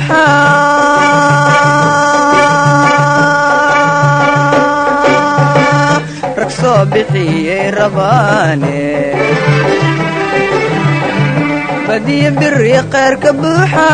buuxa rag soo bixiyey rabaane badiyo biri kheyr ka buuxa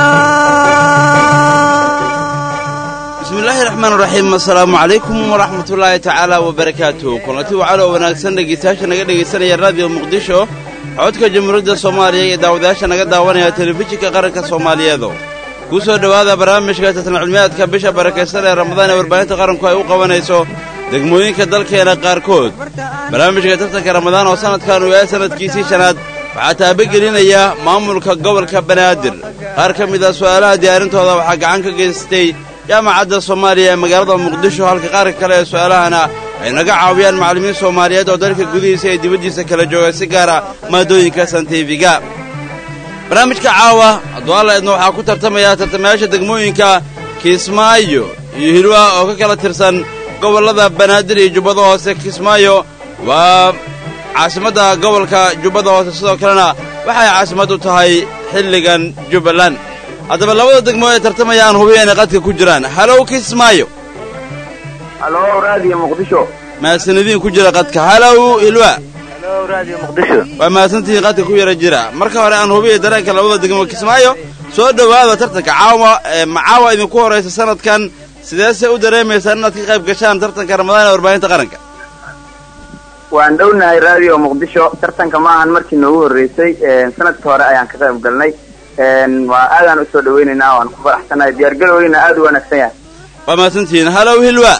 bismillaahi raxmaan raxiim assalaamu calaykum waraxmatullaahi tacaala wabarakaatuh kulanti wacan oo wanaagsan dhegeystayaasha naga dhegaysanaya raadiyo muqdisho codka jamhuuriyadda soomaaliya iyo daawadayaasha naga daawanaya telefishinka qaranka soomaaliyeedo kuu soo dhowaada barnaamijka tartan cilmiyaadka bisha barakaysan ee ramadaan ee warbaahinta qaranku ay u qabanayso degmooyinka dalkeena qaarkood barnaamijka tartanka ramadaan oo sannadkan uu yahay sannadkiisii shanaad waxaa taabagelinaya maamulka gobolka banaadir qaar ka mid ah su'aalaha diyaarintooda waxaa gacan ka geystay jaamacadda soomaaliya ee magaalada muqdisho halka qaarka kale ee su'aalahana ay naga caawiyaan macallimiin soomaaliyeed oo dalka gudihiisa iyo dibaddiisa kala jooga si gaara maadooyinka santifiga barnaamijka caawa hadduu alla idna waxaa ku tartamaya tartamayaasha degmooyinka kismaayo iyo hilwa oo ka kala tirsan gobollada banaadir iyo jubbada hoose kismaayo waa caasimadda gobolka jubbada hoose sidoo kalena waxay caasimad u tahay xilligan jubbaland haddaba labada degmo ee tartamaya aan hubiya inay qadka ku jiraan halow kismaayo halo raadiyo muqdisho mahadsanadiin ku jira qadka halow hilwa halo raadiyo muqdisho waa mahadsantihiin qadka ku yara jira marka hore aan hubiya dareenka labada degmo kismaayo soo dhowaada tartanka caawa ee macaawa idinku horaysa sanadkan sideese u dareemaysaan inaad ka qayb gashaan tartanka ramadaan ee warbaahinta qaranka waan dhownahay raadiyo muqdisho tartanka ma ahan markii noogu horreysay sanadka hore ayaan ka qayb galnay waa aadaan usoo dhaweynaynaa waan ku faraxsanahay diyaargaloweyna aad u wanaagsan yahay waa mahadsantihiin halow hilwa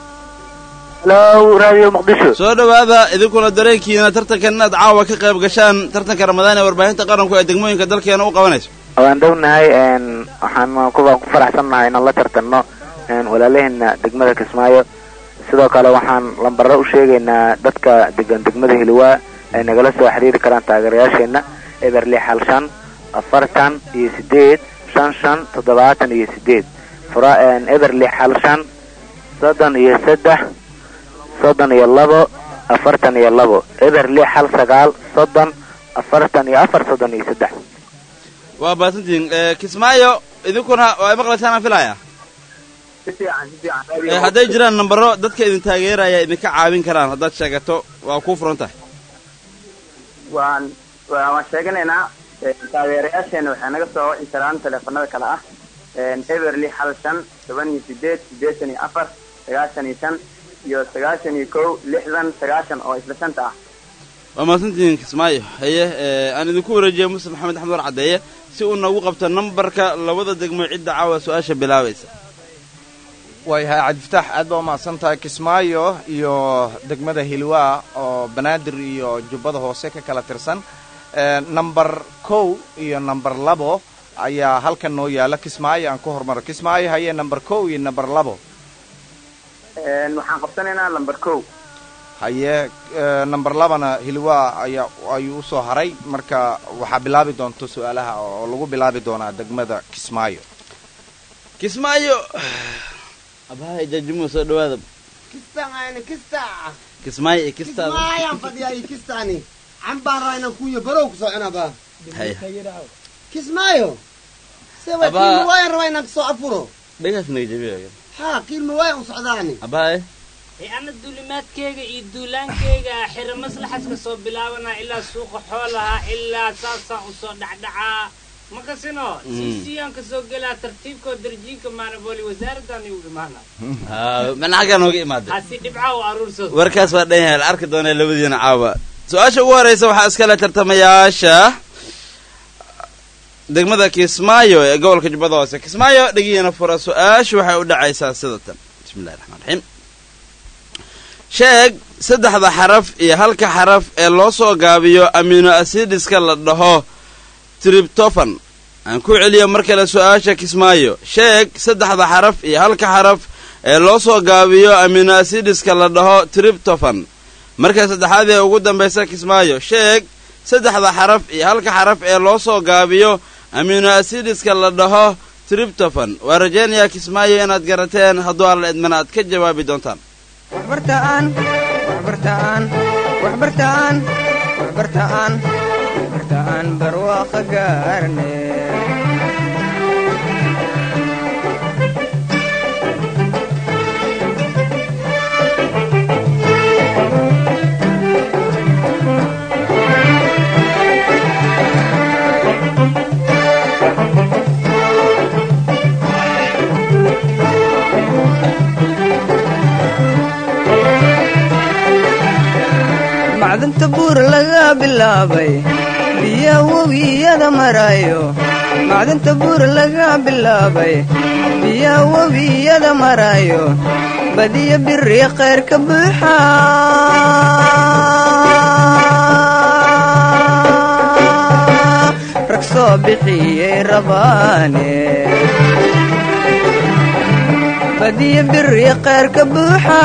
halo raadiyo muqdisho soo dhowaada idinkuna dareenkiina tartankan inaad caawa ka qayb gashaan tartanka ramadaan ee warbaahinta qaranku ee degmooyinka dalkeena u qabanayso waan dhownahay waxaan kubaan ku faraxsannahay inaan la tartanno walaalaheena degmada kismaayo sidoo kale waxaan lambaro u sheegaynaa dadka degan degmada hilwaa ay nagala soo xiriiri karaan taageerayaasheenna eberli xal shan afartan iyo sideed shan shan toddobaatan iyo sideed fura eberli xal shan soddon iyo saddex soddon iyo labo afartan iyo labo eberli xal sagaal soddon afartan iyo afar soddon iyo saddex waa mahadsantihiin kismaayo idinkuna waa maqlaysaan aan filaya si fiican si fiican ee raadiyo hadday jiraan nambaro dadka idin taageeraya idinka caawin karaan haddaad sheegato waa kuu furan tahay waan waa- waan sheeganaynaa taageerayaasheena waxay naga soo wici karaan teleefanada kale ah eberly xal shan toban iyo sideed siddeetan iyo afar sagaashan iyo shan iyo sagaashan iyo kow lixdan sagaashan oo isla shanta ah waa mahadsantihiin kismaayo haye ee, aan idinku wareejiya muslim maxamed axmed war caddeeye si uu nagu qabto nambarka labada degmo cidda caawa su-aasha bilaabaysa waayahay cabdifataax aad baa umahadsan tahay kismaayo iyo degmada hilwaa oo banaadir iyo jubbada hoose ka kala tirsan namber kow iyo namber labo ayaa halkan noo yaala kismaayo aan ku hormaro kismaayo haye namber kow iyo namber labo waxaan qabsanaynaa lamber kow haye namber labana hilwaa ayaa ayuu usoo haray marka waxaa bilaabi doonto su-aalaha oo lagu bilaabi doonaa degmada kismaayo kismaayo abahay jajimu soo dhawaada kistaani kista kismaayo iyo kistaada kismaayaan fadhiyaa iyo kistaani cambaan raa inaan kuuyo barow ku soconaba haye kismaayo sewa Aba- qiilma waayan rabaa inaan kasoo afuro dhagaas naga jabiya haa qiilma waayan u socdaani abahay ee ana duulimaadkayga iyo duulaankayga xiro maslaxaska soo bilaabanaa ilaa suuqa xoolaha ilaa saasaan usoo dhacdhacaa ma kasino siisiyaan kasoo gelaa tartiibkoo darjiinka maanaboli wasaaradan igu imaana mana xaggaa nooga imaaday hasi dhibca u aruursado warkaas waa dhan yahay la arki doonaa labadiina caawa su-aasha ugu horeysa waxaa iskale tartamayaasha degmada kismaayo ee gobolka jubbada hoose kismaayo dhegihiina fura su-aashu waxay u dhacaysaa sida tan bismillahi raxmaan raxiim sheeg saddexda xaraf iyo halka xaraf ee loo soo gaabiyo amino asidiska la dhaho triptofan aan ku celiyo mar kale su-aasha kismaayo sheeg saddexda xaraf iyo halka xaraf ee loo soo gaabiyo amino asidiska la dhaho triptofan marka saddexaad ee ugu dambaysa kismaayo sheeg saddexda xaraf iyo halka xaraf ee loo soo gaabiyo amino asidiska la dhaho triptofan waa rajaynayaa kismaayo inaad garateen hadduu alla idmana aad ka jawaabi doontaan waxbartaan waxbartaan waxbartaan waxbartaan waxbartaan barwaaqo gaarne bilaabay biya webiyada marayo macdanta buur laga bilaabay biya webiyada marayo badiya biri khayr ka buuxa rag soo bixiyey rabaane badiya biri khayr ka buuxa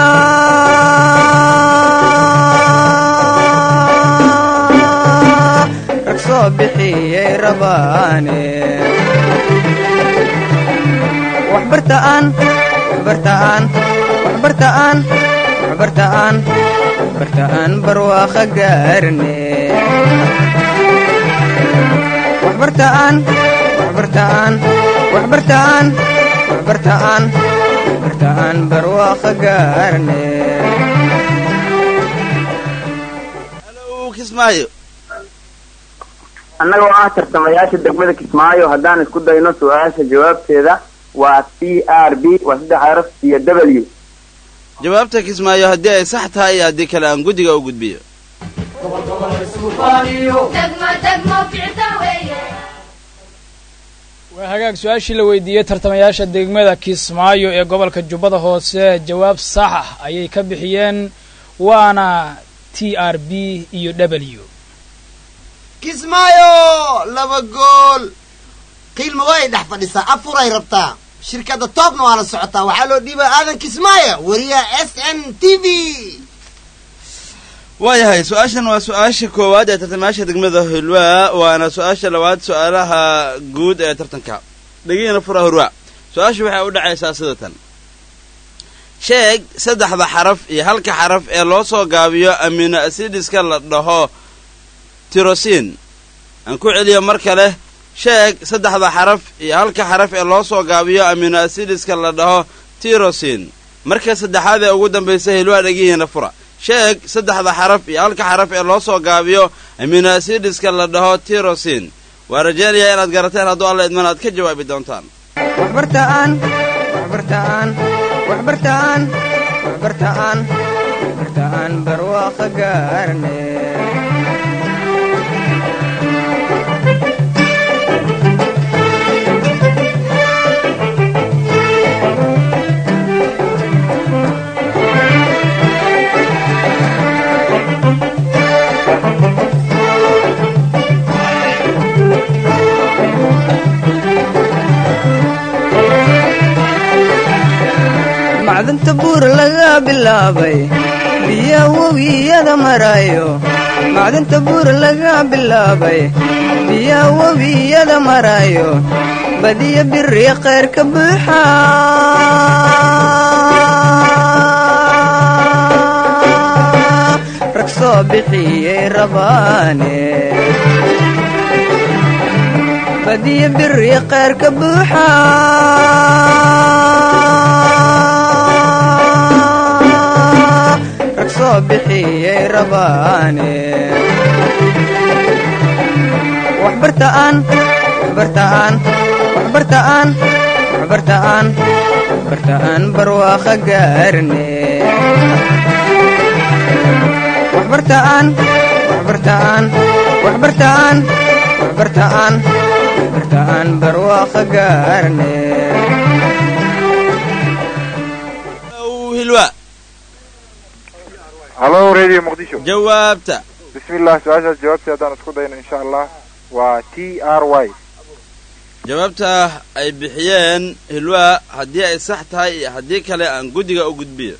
rag soo bixiyey rabaane waxbartaan waxbartaan waxbartaan waxbartaan waxbartaan barwaaqa gaarne waxbartaan waxbartaan waxbartaan waxbartaan waxbartaan barwaaqa gaarne halow kismaayo annagoo ah tartamayaasha degmada kismaayo haddaan isku dayno su-aasha jawaabteeda waa c r b waa saddex araf iyo w jawaabta kismaayo haddii ay sax tahay iyo haddii kale aan guddiga u gudbiyo waa hagaag su-aashii la weydiiyey tartamayaasha degmada kismaayo ee gobolka jubbada hoose jawaab sax ah ayay ka bixiyeen waana t r b iyo w kismaayo laba gool qiilma way dhex fadhisaa afuray rabtaa shirkadda toobna waa la socotaa waxaa loo dhiibaa aadan kismaayo wariyaha s n t v waayahay su-aashan waa su-aasha koowaad ee tartamayaasha degmada hulwaa waana su-aasha labaad su-aalaha guud ee tartanka dhegihina fura hurwaa su-aashu waxay u dhacaysaa sida tan sheeg saddexda xaraf iyo halka xaraf ee loo soo gaabiyo amino asidiska la dhaho tirosin aan ku celiyo mar kale sheeg saddexda xaraf iyo halka xaraf ee loo soo gaabiyo amino asidiska la dhaho tirosin marka saddexaad ee ugu dambaysa hilwaa dhegihiina fura sheeg saddexda xaraf iyo halka xaraf ee loo soo gaabiyo amino asidiska la dhaho tirosin waa rajaynayaa inaad garateen hadduu alla idman aad ka jawaabi doontaan waxbartaan waxbartaan waxbartaan waxbartaan waxbartaan barwaaqa gaarne macdanta buur laga bilaabay biya webiyada marayo macdanta buur laga bilaabay biya webiyada marayo badiya biri khayr ka buuxa rag soo bixiyey rabaane badiya biri khayr ka buuxa rag soo bixiyey rabaane waxbartaan waxbartaan waxbartaan waxbartaan waxbartaan barwaaqa gaarne waxbartaan waxbartaan waxbartaan waxbartaan waxbartaan barwaaqa gaarne halow hilwaa hallo radio muqdisho jawaabta bismillah su-aashaas jawaabtii haddaan isku dayno insha allah waa t r y jawaabta ay bixiyeen hilwaa haddii ay sax tahay iyo haddii kale aan guddiga u gudbiyo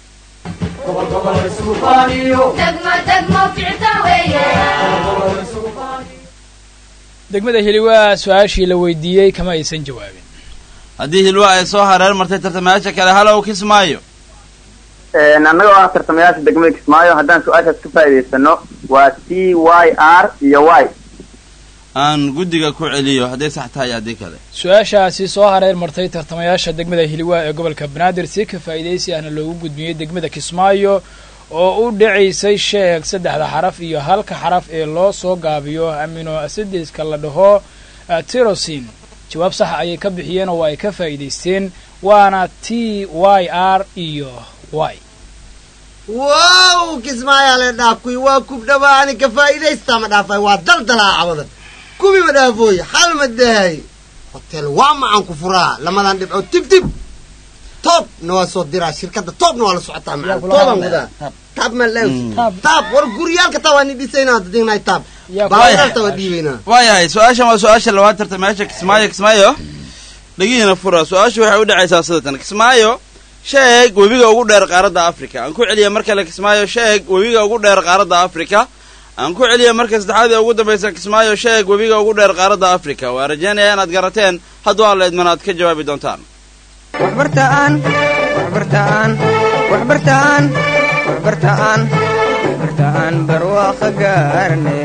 degmada hiliwaa su-aashii la weydiiyey kama aysan jawaabin haddii hilwaa ay soo hareer martay tartamayaasha kale halow kismaayo annagoo ah tartamayaasha degmada kismaayo haddaan su-aashaas ka faa'iidaysano waa c y r iyo y aan guddiga ku celiyo hadday sax tahay iyo haddii kale su-aashaasi soo hareer martay tartamayaasha degmada hiliwaa ee gobolka banaadir si ka faa'iidaysi ahna loogu gudbiyey degmada kismaayo oo u dhacaysay sheeg saddexda xaraf iyo halka xaraf ee loo soo gaabiyo amino asidiska la dhaho tirosin jawaab saxa ayay ka bixiyeen oo ay ka faa'iidaysteen waana t y r iyo y wow kismaayaa le dhaaf kuwi waa kubdhaba ani ka faa'iidaystaa ma dhaafay waa daldalaa cawadan kubi ma dhaafooy hal ma dahay hotel waa macan ku furaa lamadan dhibcood tib tib toobna waa soo diraa shirkadda toobna waa la socotaa macan tooban gudaa taab ma lew taab war guryaalka taa waa ni dhisaynaa dadinay taab baawarta waa dhiibaynaa waayahay su-aashan waa su-aasha labaad tartamayaasha kismaayo kismaayo dhegihiina fura su-aashu waxay u dhacaysaa sidatan kismaayo sheeg webiga ugu dheer qaaradda africa aan ku celiya mar kale kismaayo sheeg webiga ugu dheer qaaradda africa aan ku celiya marka saddexaad ee ugu dambaysa kismaayo sheeg webiga ugu dheer qaaradda africa waa rajaynaya inaad garateen hadduu alla idman aad ka jawaabi doontaan waxbartaan waxbartaan waxbartaan waxbartaan waxbartaan barwaaqa gaarne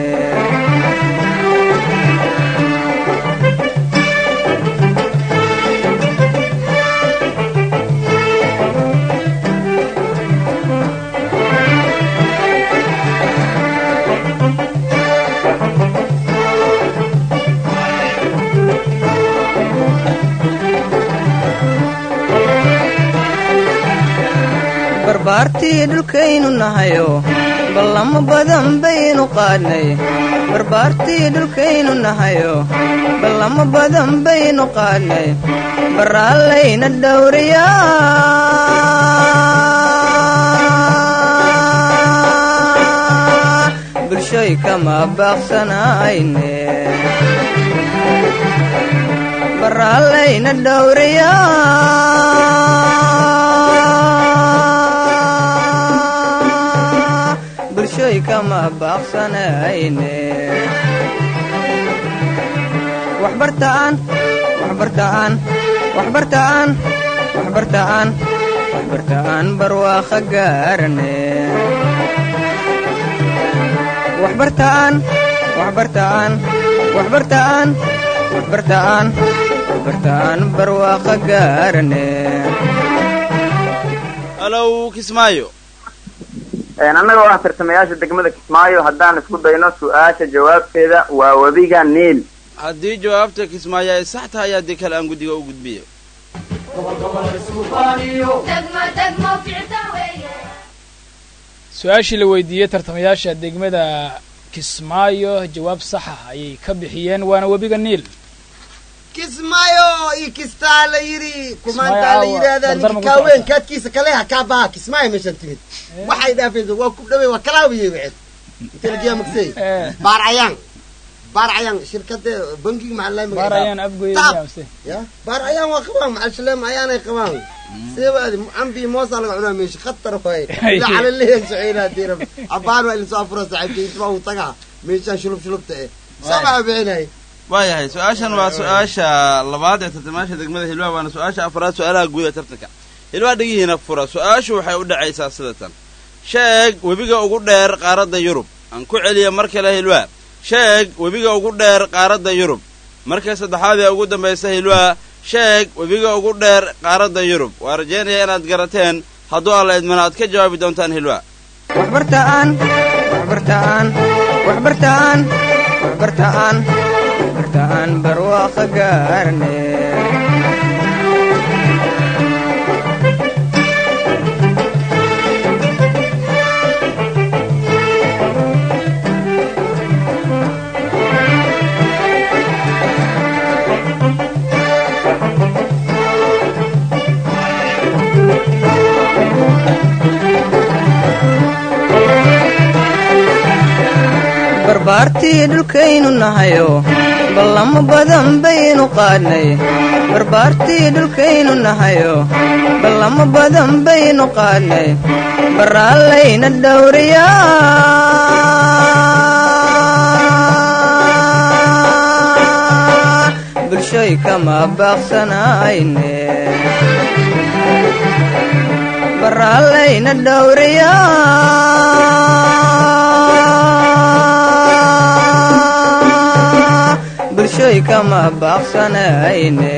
barbaartii dhulkaynu nahayo ballamo badan baynu qaadnay barbaartii dhulkaynu nahayo ballamo badan baynu qaadnay baraallayna dhowriyaa bulshoy kama baaqsanayne baraallayna dhowriyaa bulshoy kama baaqsanayne waxbartaan waxbartaan waxbartaan waxbartaan waxbartaan barwaaqa gaarane waxbartaan waxbartaan waxbartaan waxbartaan waxbartaan barwaaqa gaarane halow kismaayo annaga oo ah tartamayaasha degmada kismaayo haddaan isku dayno su-aasha jawaabteeda waa webiga niil haddii jawaabta kismaayo ay sax tahay haddii kale aan guddiga u gudbiyo su-aashii la weydiiyey tartamayaasha degmada kismaayo jawaab saxa ayay ka bixiyeen waana webiga niil kismaayo iyo kistaa la yidhi kumaantaa la Kismaayo, yidhaahdaa dardar ninka ma ku kaaween socota? kaadkiisa kaleha kaa baha kismaayo meeshaan timid waxay dhaafaysa waa ku dhawey waa kalaabiye wixed intelagiyaa magsay Eh. baar cayaan baar cayaan shirkada bangiga maxaa baar ayaan afgoye Taab. miyaamse ya baar ayaan waa qabaan maxal shaleem ayaanay qabaan seebaadi cambi moosaa laga cunaa meesha khatar waaye ila calaleyan soceynaa diirab abaan waa ilasoo afura saaxiibkay intabaa uu tagaa meeshaan shulub shulubta eh sabaa bixinay waayahay su-aashan waa su-aasha labaad ee tartamayaasha degmada hilwaa waana su-aasha afraad su-aalaha guud ee tartanka hilwaa dhegihiina fura su-aashu waxay u dhacaysaa sidatan sheeg webiga ugu dheer qaaradda yurub aan ku celiya mar kale hilwaa sheeg webiga ugu dheer qaaradda yurub marka saddexaad ee ugu dambaysa hilwaa sheeg webiga ugu dheer qaaradda yurub waa rajaynaya inaad garateen hadduu alla idmana aad ka jawaabi doontaan hilwaa waxbartaan waxbartaan waxbartaan waxbartaan waxbartaan barwaaqa gaarne barbaartii dhulkaynu nahayo ballamo badan baynu qaadnay barbaartii dhulkaynu nahayo ballamo badan baynu qaadnay baraallayna dhowriyaa bulshoy kama baaqsanayne baraallayna dhowriyaa bulshoy kama baaqsanayne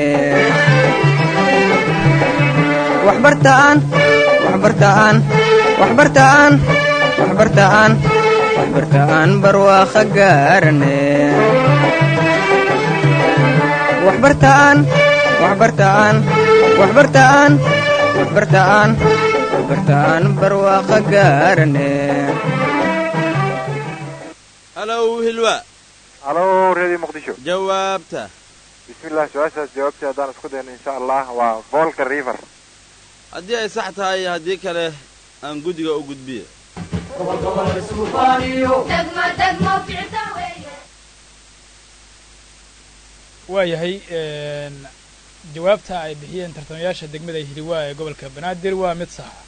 waxbartaan waxbartaan waxbartaan waxbartaan waxbartaan barwaaqa gaarane waxbartaan waxbartaan waxbartaan waxbartaan waxbartaan barwaaqa gaarane halow hilwa halo radio muqdisho jawaabta bismillah su-aashaas jawaabtii haddaan isku dayno insha allah waa volka river haddii ay sax tahay iyo haddii kale aan guddiga u gudbiya waayahay jawaabta ay bixiyeen tartamayaasha degmada hiliwaa ee gobolka banaadir waa mid saxa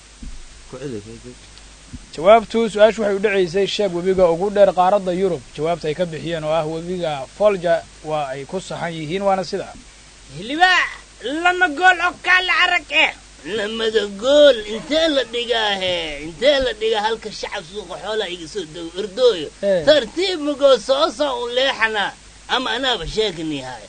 jawaabtu su-aashu waxay u dhacaysay sheeg webiga ugu dheer qaaradda yurub jawaabta ay ka bixiyeen oo ah webiga folja waa ay ku saxan yihiin waana sidaa hilibaa lama gool oo kaala arag eh lamada gool intee la dhigaahe intee la dhigaa halka shacab suuqa xoolaa iga soo dago ordooyo Eh. tartiib magoo soosoo un leexana ama anaaba sheekanihay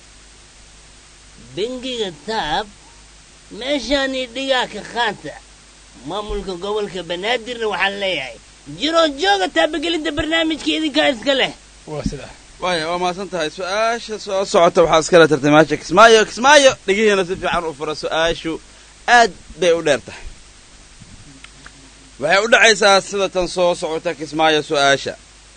bengiga taab meeshaanii dhigaa ka qaanta maamulka gobolka banaadirna waxaan leeyahay jiroo jooga taabagelinta barnaamijka idinkaa iska leh waa sidaa waaya waa mahadsan tahay su-aasha soo socota waxaa iskale tartamaasha kismaayo kismaayo dhigihiina si fiican u fura su-aashu aad bay u dheer tahay waxay u dhacaysaa sida tan soo socota kismaayo su-aasha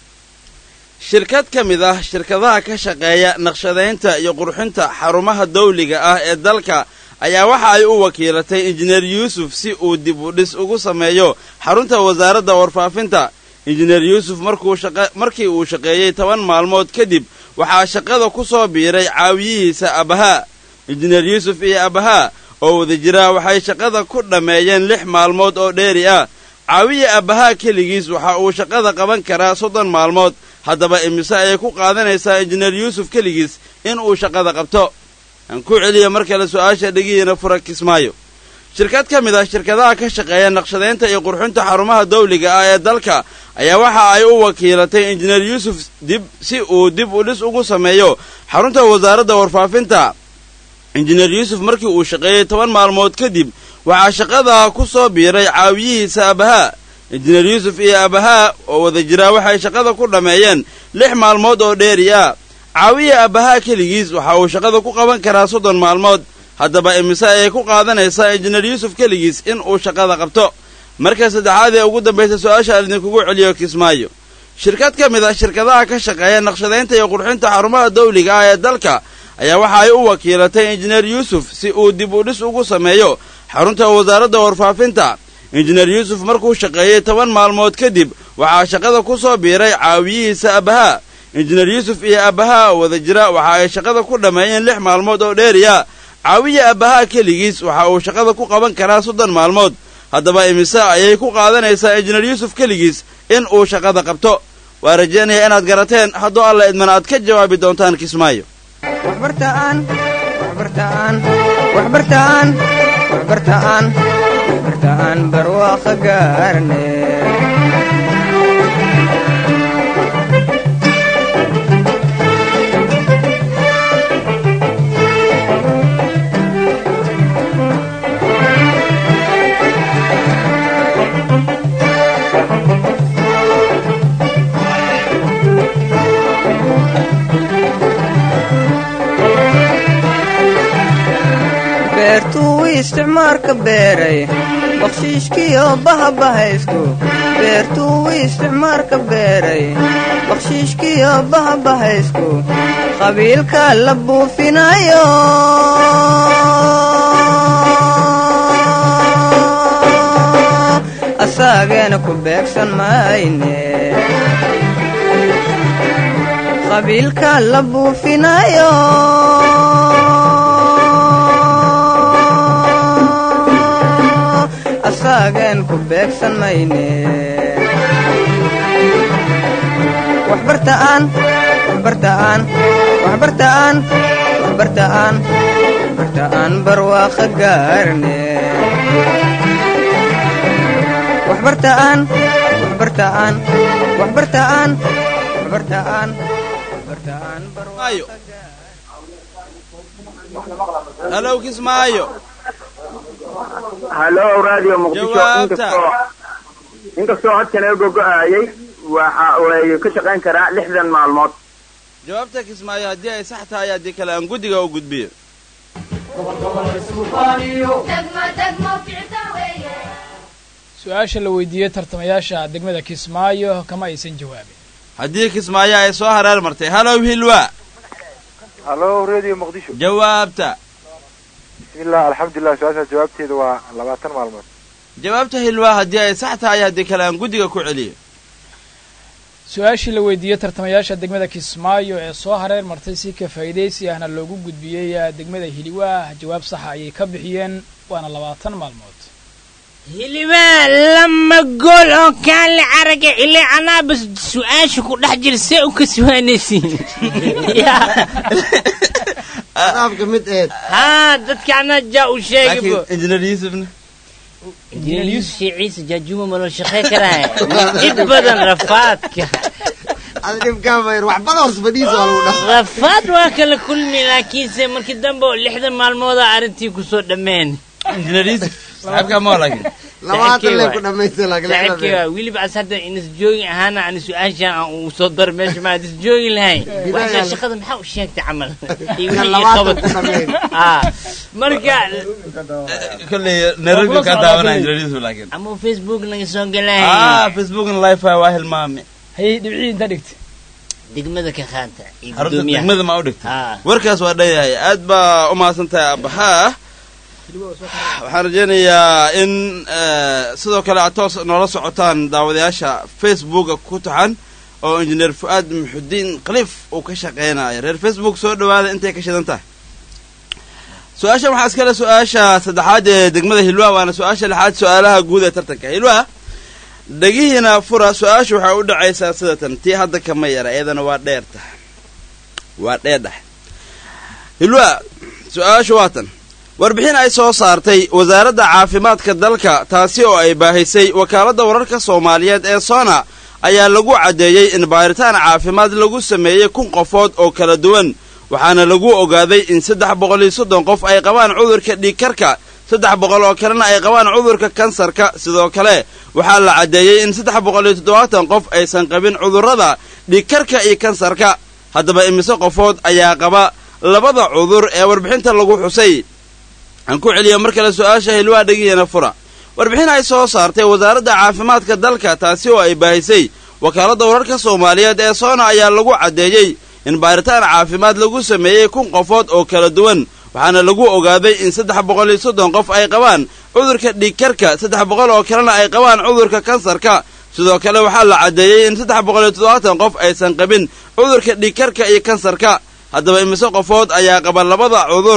shirkad ka mid ah shirkadaha ka shaqeeya naqshadaynta iyo qurxinta xarumaha dawliga ah ee dalka ayaa waxa ay u wakiilatay injineer yuusuf si uu dib u dhis ugu sameeyo xarunta wasaaradda warfaafinta injineer yuusuf markuu shaqa markii uu shaqeeyey toban maalmood kadib waxaa shaqada ku soo biiray caawiyihiisa abahaa injineer yuusuf iyo abahaa oo wada jira waxay shaqada ku dhammeeyeen lix maalmood oo dheeri ah caawiya abahaa keligiis waxa uu shaqada qaban karaa soddon maalmood haddaba imise ayay ku qaadanaysaa injineer yuusuf keligiis in uu shaqada qabto aan ku celiya mar kale su-aasha dhegihiina fura kismaayo shirkad ka mid ah shirkadaha ka shaqeeya naqshadaynta iyo qurxinta xarumaha dawliga ah ee dalka ayaa waxa ay u wakiilatay injineer yuusuf dib si uu dib u dhis ugu sameeyo xarunta wasaaradda warfaafinta injineer yuusuf markii uu shaqeeyey toban maalmood kadib waxaa shaqada ku soo biiray caawiyihiisa abahaa injineer yuusuf iyo abahaa oo wada jiraa waxay shaqada ku dhammeeyeen lix maalmood oo dheeri ah caawiya abahaa keligiis waxa uu shaqada ku qaban karaa soddon maalmood haddaba imise ayay ku qaadanaysaa injineer yuusuf keligiis in uu shaqada qabto marka saddexaad ee ugu dambaysa su-aasha aan idinkugu celiyo kismaayo shirkad ka mid ah shirkadaha ka shaqeeya naqshadaynta iyo qurxinta xarumaha dawliga ah ee dalka ayaa waxa ay u wakiilatay injineer yuusuf si uu dib u dhis ugu sameeyo xarunta wasaaradda warfaafinta injineer yuusuf markuu shaqeeyey toban maalmood kadib waxaa shaqada ku soo biiray caawiyihiisa abahaa injineer yuusuf iyo abahaa oo wada jira waxa ay shaqada ku dhammeeyeen lix maalmood oo dheeriya caawiya abahaa keligiis waxa uu shaqada ku qaban karaa soddon maalmood haddaba imise ayay ku qaadanaysaa injineer yuusuf keligiis in uu shaqada qabto waa rajaynaya inaad garateen hadduu alla idmana aad ka jawaabi doontaan kismaayo waxbartaan waxbartaan waxbartaan waxbartaan waxbartaan barwaaqa gaarne beertuu isticmaarka beeray bakshiishkiyo bahabahaystu beertuu isticmaarka beeray bakshiishkiyo bahabahaysku qabiilka la buufinayo asaageena ku beegsan mayne qabiilka la buufinayo asaagen ku beegsan mayne waxbartaan waxbartaan waxbartaan waxbartaan waxbartaan barwaaqa gaarne waxbartaan waxbartaan waxbartaan waxbartaan waxbartaan Maayo. halow kismaayo hallo radio muqdisho Jawaabta. inkastoo inkastoo codka laga gogo-aayay waxa way ka shaqayn karaa lixdan maalmood jawaabta kismaayo haddii ay sax tahay haddii kale aan guddiga u gudbiyo su-aasha la weydiiyey tartamayaasha degmada kismaayo kama aysan jawaabin haddii kismaayo ay soo hareer martay halow hilwa halo radio muqdisho jawaabta bismillah alxamdulilah su-aasha jawaabteeda waa labaatan maalmood jawaabta hilwa haddii ay sax tahay haddii kale aan guddiga ku celiyo su-aashii la weydiiyey tartamayaasha degmada kismaayo ee soo hareer martay si ka faa'iidaysi ahna loogu gudbiyey degmada hiliwaa jawaab saxa ayay ka bixiyeen waana labaatan maalmood hilibaa lama gool oo kaale caraga ile anaaba su-aasha ku dhex jira see u kaswaanaysiin adaabka mid eed haa dadka anaa jaa u sheegaybo laakiin injineer yuusufna injineer yuusuf ciise jaajuma malo shaqey karaya dhib badan rafaadka ada dhibkaan bayr waxbada hoos fadhiisa waa lagu dhaha rafaad waa kala kulmi laakiinse markii dambe oo lixda maalmooda arrintii kusoo dhammeen injineer yuusuf saxaabkaa maa laakiin labaatan lee ku dhamaysta laakiin saaxiibkay waa weliba as hadda inas joogin ahaana aan su-aashaan aan uu soo dar meesha maa is joogi lahayn waxaa shaqada maxaa u sheegtay camal iyo wixii ii labaatan ku qabat dhameyn Ah, marka kolley nairobi kaa daawanaya injineer yuusuf laakiin ama facebook naga soo galay ah facebookna live waa hilmaame hayay dhibcii inta dhigtay degmada ka qaata iyo xarunta gudoomiyaha degmada ma u dhigtay Ah. warkaas waa dhayahay aad baa u mahadsan tahay abahaa waxaan rajaynayaa in eh, sidoo kale aad toos noola socotaan daawadayaasha facebooka ku taxan oo injineer fu-aad muxudiin khaliif uu ka shaqeynayo reer facebook soo dhawaada intay ka shidan tahay su-aashan waxaa iskale su-aasha saddexaad ee degmada hilwa waana su-aasha lixaad su-aalaha guud ee tartanka hilwa dhegihiina fura su-aasha waxay u dhacaysaa sidatan tii hadda kama yara iyadana waa dheerta waa dheerdhex hilwa su-aashu waa tan warbixin ay soo saartay wasaaradda caafimaadka dalka taasi oo ay baahisay wakaaladda wararka soomaaliyeed ee sona ayaa lagu caddeeyey in baaritaan caafimaad lagu sameeyey kun qofood oo kala duwan waxaana lagu ogaaday in saddex boqol iyo soddon qof ay qabaan cudurka dhiigkarka saddex boqol oo kalena ay qabaan cudurka kansarka sidoo kale waxaa la caddeeyey in saddex boqol iyo toddobaatan qof aysan qabin cudurrada dhiigkarka iyo kansarka haddaba imise qofood ayaa qaba labada cudur ee warbixinta lagu xusay aan ku celiyo mar kale su-aasha hilwaa dhegihina fura warbixin ay soo saartay wasaaradda caafimaadka dalka taasi oo ay baahisay wakaaladda wararka soomaaliyeed ee soona ayaa lagu caddeeyey in baaritaan caafimaad lagu sameeyey kun qofood oo kala duwan waxaana lagu ogaaday in saddex boqol iyo soddon qof ay qabaan cudurka dhiigkarka saddex boqol oo kalena ay qabaan cudurka kansarka sidoo kale waxaa la caddeeyey in saddex boqol iyo toddobaatan qof aysan qabin cudurka dhiigkarka iyo kansarka haddaba imise qofood ayaa qaba labada cudur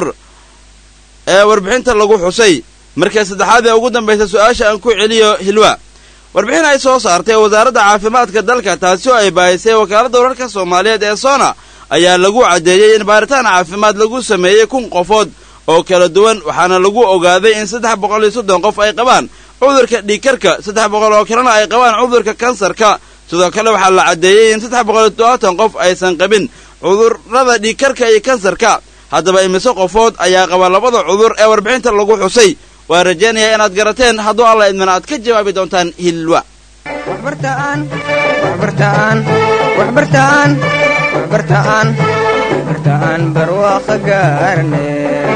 ee warbixinta lagu xusay marka saddexaad ee ugu dambaysa su-aasha aan ku celiyo hilwa warbixin ay soo saartay wasaaradda caafimaadka dalka taasi oo ay baahisay wakaaladda wararka soomaaliyeed ee sona ayaa lagu caddeeyey in baaritaan caafimaad lagu sameeyey kun qofood oo kala duwan waxaana lagu ogaaday in saddex boqol iyo soddon qof ay qabaan cudurka dhiigkarka saddex boqol oo kalena ay qabaan cudurka kansarka sidoo kale waxaa la caddeeyey in saddex boqol iyo toddobaatan qof aysan qabin cudurrada dhiigkarka iyo kansarka haddaba imise qofood ayaa qaba labada cudur ee warbixinta lagu xusay waa rajaynayaa inaad garateen hadduu alla idmana aad ka jawaabi doontaan hilwa waxbartaan waxbartaan waxbartaan waxbartaan waxbartaan barwaaqo gaarne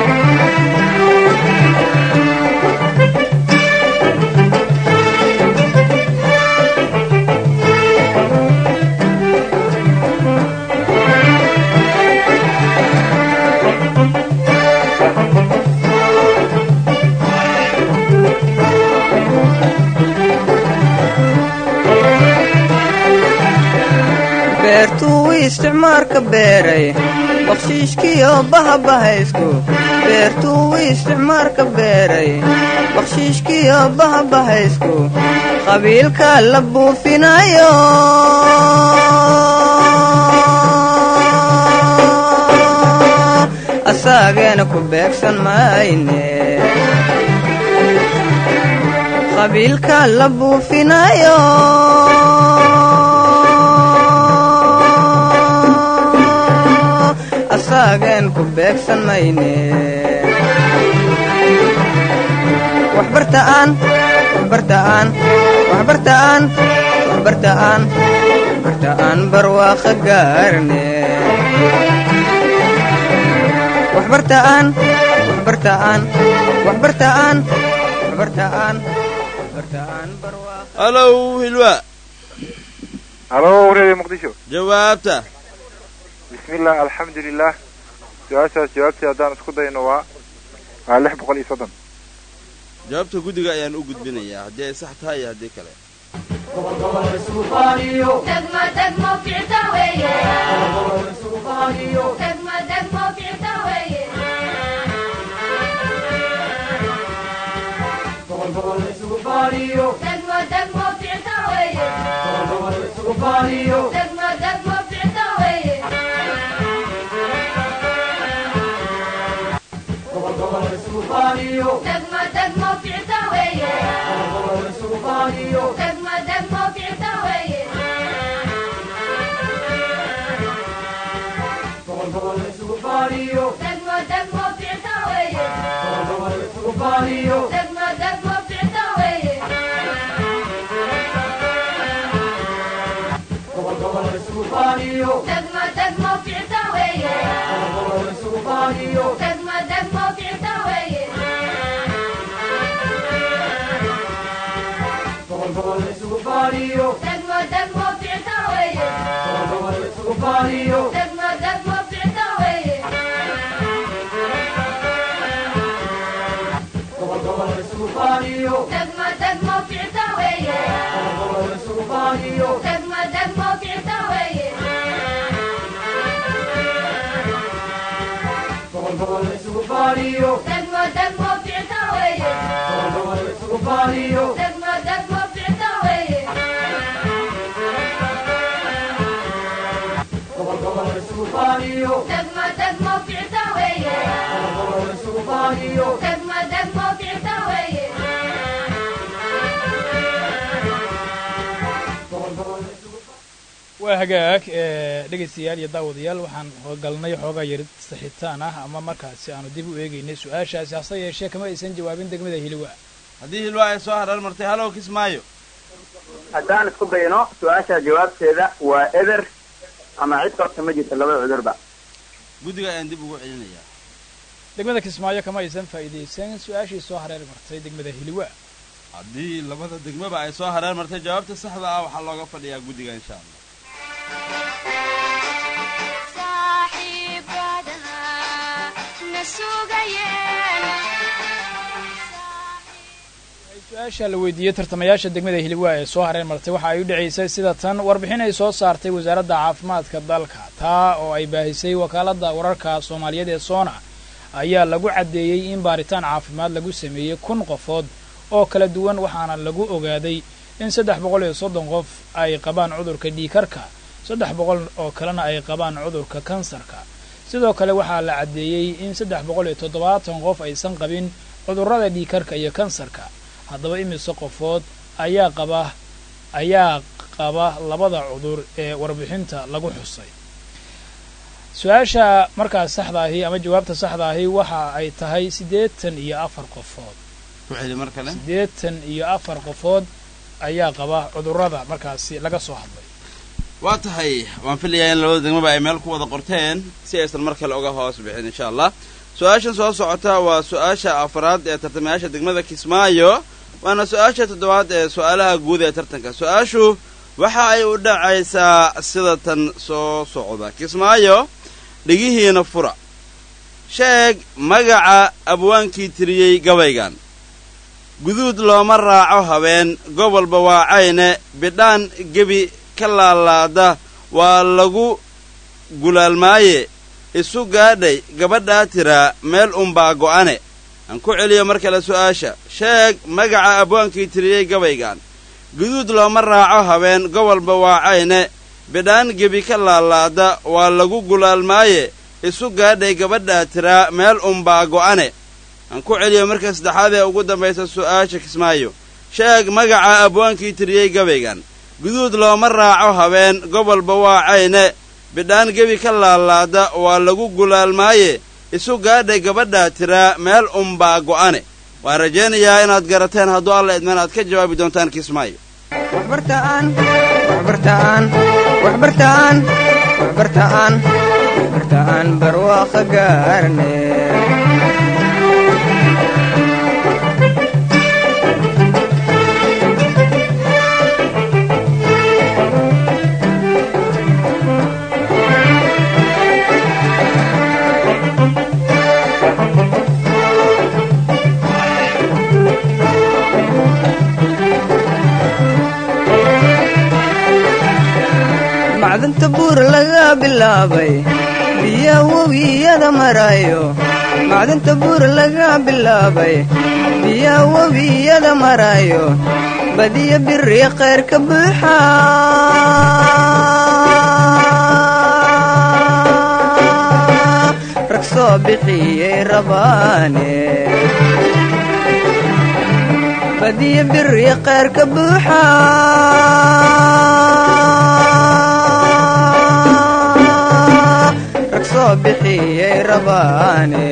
beertuu isticmaarka beeray bakshiishkiyo bahabahaysku beertuu isticmaarka beeray bakshiishkiyo bahabahaysku qabiilka la buufinayo asaageena ku beegsan mayne qabiilka la buufinayo asaagen ku beegsan mayne waxbartaan waxbartaan waxbartaan waxbartaan waxbartaan barwaaqo gaarne waxbartaan waxbartaan waxbartaan waxbartaan halow hilwa halo redio muqdisho jawaabta bismillah alxamdulilah su-aashaas jawaabtii haddaan isku dayno waa waa lix boqol iyo soddon jawaabta guddiga ayaan u gudbinayaa haddii ay sax tahay iyo haddii kale waa hagaag dhegaystayaal iyo daawadayaal waxaan galnay xoogaa yarid saxitaan ah ama markaasi aanu dib u eegaynay su-aashaasi hase yeeshee kama aysan jawaabin degmada hiliwa haddii hilwa ay soo hareer martay halow kismaayo haddaan isku dayno su-aasha jawaabteeda waa eber ama cid qabta ma jirto labada cudurba guddiga ayaan dib ugu celinayaa degmada kismaayo kama aysan faa'iidaysan su-aashii soo hareer martay degmada hiliwa haddii labada degmaba ay soo hareer martay jawaabta saxda ah waxaa looga fadhiyaa guddiga insha allah su-aasha la weydiiyey tartamayaasha degmada hiliwa ee soo hareer martay waxa ay u dhacaysay sida tan warbixin ay soo saartay wasaaradda caafimaadka dalka taa oo ay baahisay wakaaladda wararka soomaaliyeed ee soona ayaa lagu caddeeyey in baaritaan caafimaad lagu sameeyey kun qofood oo kala duwan waxaana lagu ogaaday in saddex boqol iyo soddon qof ay qabaan cudurka dhiikarka saddex boqol oo kalena ay qabaan cudurka kansarka sidoo kale waxaa la caddeeyey in saddex boqol iyo toddobaatan qof aysan qabin cudurrada dhiikarka iyo kansarka haddaba imise qofood ayaa qaba ayaa qaba labada cudur ee warbixinta lagu xusay su-aasha markaas saxda ahi ama jawaabta saxda ahi waxa ay tahay siddeetan iyo afar qofood ku celi mar kale siddeetan iyo afar qofood ayaa qaba cudurrada markaasi laga soo hadlay waa tahay waan filayaa in labada degmaba ay meel ku wada qorteen si aysan mar kale uga hoos bixin insha allah su-aashan soo socota waa su-aasha afraad ee tartamayaasha degmada kismaayo waana su-aasha toddobaad ee su-aalaha guud ee tartanka su-aashu waxa ay u dhacaysaa sida tan soo socda kismaayo dhigihiina fura sheeg magaca abwaankii tiriyey gabaygan guduud looma raaco habeen gobolba waa cayne bidhaan gebi ka laalaada waa lagu gulaalmaaye isu gaadhay gabadhaa tiraa meel unbaa go'ane aan ku celiyo mar kale su'aasha sheeg magaca abwaankii tiriyey gabaygan guduud looma raaco habeen gobolba waa cayne bidhaan gebi ka laalaada waa lagu gulaalmaaye isu gaadhay gabadhaa tiraa meel unbaa go'ane aan ku celiyo marka saddexaad ee ugu dambaysa su'aasha kismaayo sheeg magaca abwaankii tiriyey gabaygan guduud looma raaco habeen gobolba waa cayne bidhaan gebi ka laalaada waa lagu gulaalmaaye isu gaadhay gabadhaa tiraa meel unbaa go'ane waan rajaynayaa inaad garateen hadduu alla idman aad ka jawaabi doontaan kismaayo waxbartaan waxbartaan waxbartaan waxbartaan waxbartaan barwaaqo gaarne bilaabay biya webiyada marayo macdanta buur laga bilaabay biya webiyada marayo badiya biri khayr ka buuxa rag soo bixiyey rabaane badiya biri khayr ka buuxa rag soo bixiyey rabaane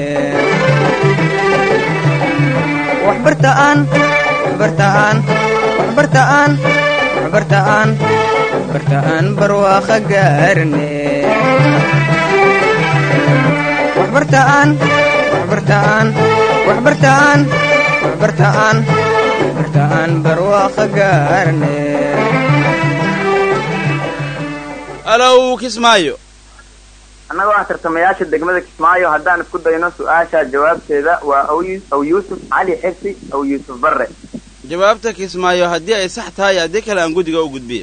waxbartaan waxbartaan waxbartaan waxbartaan waxbartaan barwaaqa gaarne waxbartaan waxbartaan waxbartaan waxbartaan waxbartaan barwaaqa gaarne alow kismaayo annagoo ah tartamayaasha degmada kismaayo haddaan isku dayno su-aasha jawaabteeda waa aw yu- aw yuusuf cali xirsi aw yuusuf barre jawaabta kismaayo haddii ay sax tahay haddii kale aan guddiga u gudbiyo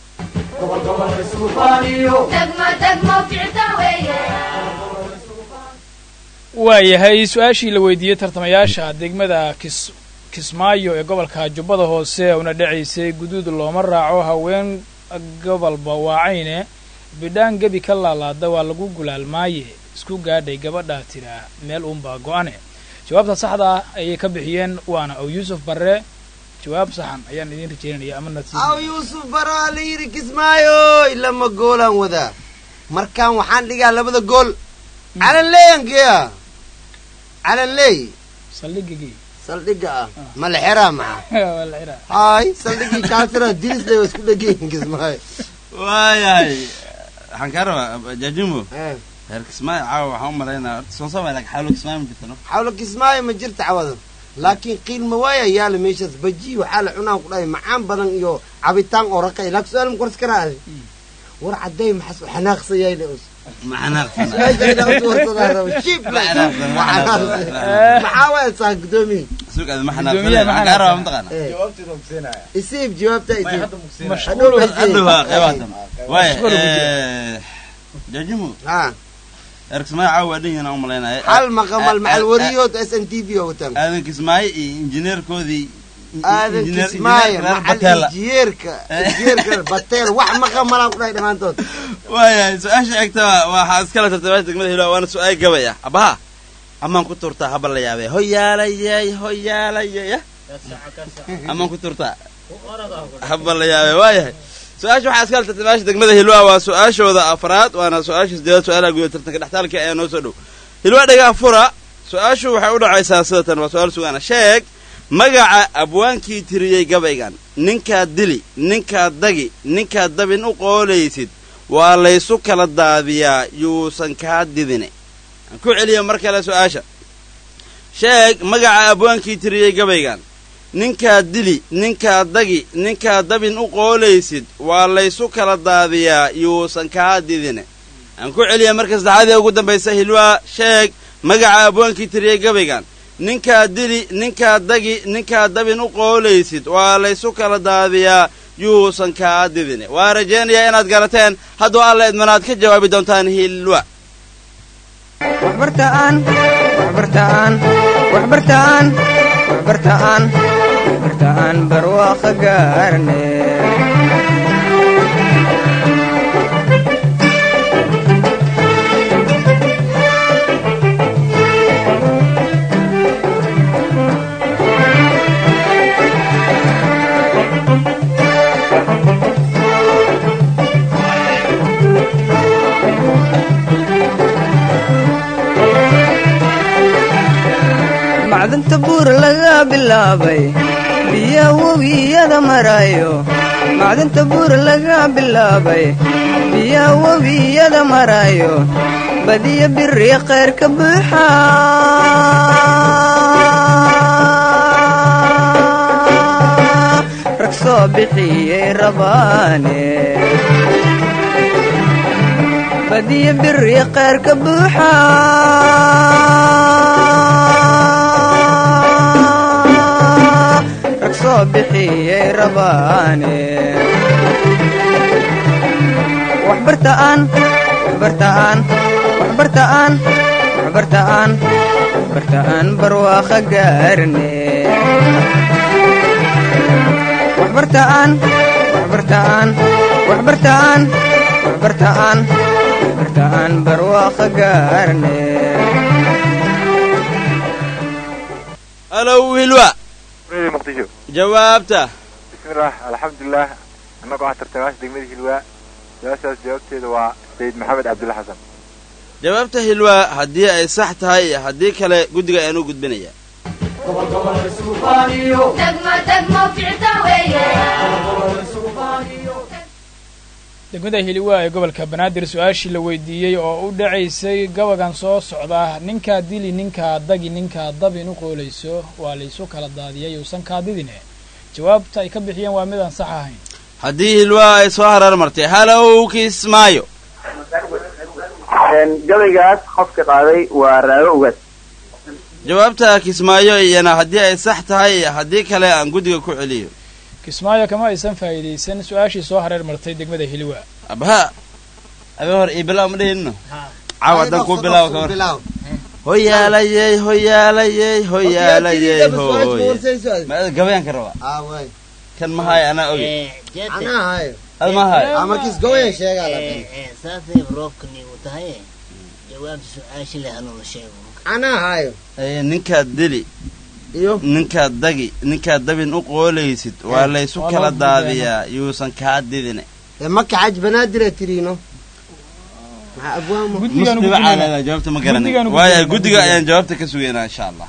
waayahay su-aashii la weydiiyey tartamayaasha degmada kis kismaayo ee gobolka jubbada hoose una dhacaysay guduud looma raaco haween gobolba waacayne bidhaan gebi ka laalaada waa lagu gulaalmaaye isku gaadhay gabadhaa tiraa meel uunbaa go-ane jawaabta saxda ah ayay ka bixiyeen waana aw yuusuf barre jawaab saxan ayaan idiin rajaynaya ama nasiib aw yuusuf baraa la yidhi kismaayo ilama goolaan wadaa markaan waxaan dhigaa labada gool calan leeyankeya calan leey saldhigigii saldhiga ah ma la xeraa maxa waa la xiraa hay saldhigii kaasira dilisle waa isku dhegayin kismaayo waayahay waxaan kaa rabaa jaajimo Eh, reer kismaayo caawa waxaan u malaynaa horta soonsama laakiin xawlo kismaayo ma jirta no xawla kismaayo ma jirta cawadan laakiin qiilma waaya yaala meeshaas baji waxaa la cunaan ku dhahay macaan badan iyo cabitaan oo raqay laakiin su-aal ma korsi karaa adi war cadday maxas u xanaaqsayayna us macanaaqsana su-aashayda us warsadaa raba shib maxaa waaya saa gudoomiye suugaada ma Guddoomiyaha xanaaqsana ma waxaan kaa rabaa xanaaqsana. mataqaana jawaabteeda ogsiinaya isiib jawaabta isiib mashquul hadhow waa qeybaatan waaya Mashquul ugu eh, jaajimo ha reer kismaayo caawa waa dhan yihiin aan u malaynaya hal maqamal macal wariyood s n t v oo wataan aadan kismaayo iyo injineerkoodii aadan injineer- kismaayo injineerka reer macal Bateela. injiyeerka injiyeerka bateel wax maqamalaan ku dhahay dhammaantood waayahay su-aasha xigta waxaa iskala tartamaasha degmada hilo waana su-aal gabay ah abaha amaan ku turtaa haba la yaabee hoyaalayay hoyaalayay amaan ku turtaa haba la yaabee waayahay su-aasha waxaa iskala tartamaasha degmada hilwa waa su-aashooda afraad waana su-aasha sideedaad su-aalaha guda tartanka dhextaalka ee noo soo dhow hilwa dhagaa fura su-aashu waxay u dhacaysaa sidatan waa su-aal sugaana sheeg magaca abwaankii tiriyey gabaygan ninkaad dili ninkaad dagi ninkaad dabin u qoolaysid waa laysu kala daadiyaa yuusan kaa didine aan ku celiya mar kale su-aasha sheeg magaca abwaankii tiriyey gabaygan ninkaad dili ninkaad dagi ninkaad dabin u qoolaysid waa laysu kala daadiyaa yuusan kaa didine aan ku celiya marka saddexaad ee ugu dambaysa hilwaa sheeg magaca abwaankii tiriyey gabaygan ninkaad dili ninkaad dagi ninkaad dabin u qoolaysid waa laysu kala daadiyaa yuusan kaa didine waa rajaynayaa inaad garateen hadduu alla idmanaad ka jawaabi doontaan hilwa waxbartaan waxbartaan waxbartaan waxbartaan waxbartaan barwaaqa gaarne macdanta buur laga bilaabay biya webiyada marayo macdanta buur laga bilaabay biya webiyada marayo badiya biri khayr ka buuxa rag soo bixiyey rabaane badiya biri khayr ka buuxa rag soo bixiyey rabaane waxbartaan waxbartaan waxbartaan waxbartaan waxbartaan barwaaqo gaarne waxbartaan waxbartaan waxbartaan waxbartaan waxbartaan barwaaqo gaarne halow hilwa radio muqdisho jawaabta bismillaah alxamdulilah annagoo ah tartamaasha degmada hilwaa su-aashaas jawaabteeda waa sayid maxamed cabdulla xasan jawaabta hilwa haddii ay sax tahay iyo haddii kale guddiga ayaan u gudbinayaa degmada hiliwaa ee gobolka banaadir su-aashii la weydiiyey oo u dhacaysay gabagan soo socda ninkaa dili ninkaa dagi ninkaa dabin u qoolayso waa laysu kala daadiyay uusan kaadidine jawaabta ay ka bixiyeen waa midaan sax ahayn haddii hilwa ay soo hareer martay halow kismaayo gabaygaas qofka qaaday waa raago ugaas jawaabta kismaayo iyana haddii ay sax tahay iyo haddii kale aan guddiga ku celiyo kismaayo kama aysan faa'iidaysan su-aashii soo hareer martay degmada hiliwaa abha abi hor ii bilaw ma dhihino caaw haddaan kuu bilaawo ka hor hoyaalayey hoyaalayey hoyaalayey hoy ma gabayaan ka rabaa kan mahaay anaa oge ad mahaay markiis gowayan sheegaa la saasay roobkani uu tahay jawaabta su-aasha leh anuu la sheego anaa hayo Ee, ninkaad dili iyo ninkaad dagi ninkaad dabin u qoolaysid waa laysu waa kala loo daadiyaa yuusan kaa didine ee maka xaj banaadira tiriino maxaa abwaamo guddigaan musliba caalada jawaabta ma Guddigaan garanay ugu waayo gudbinaa, guddiga guddiga. ayaan jawaabta ka sugaynaa insha allah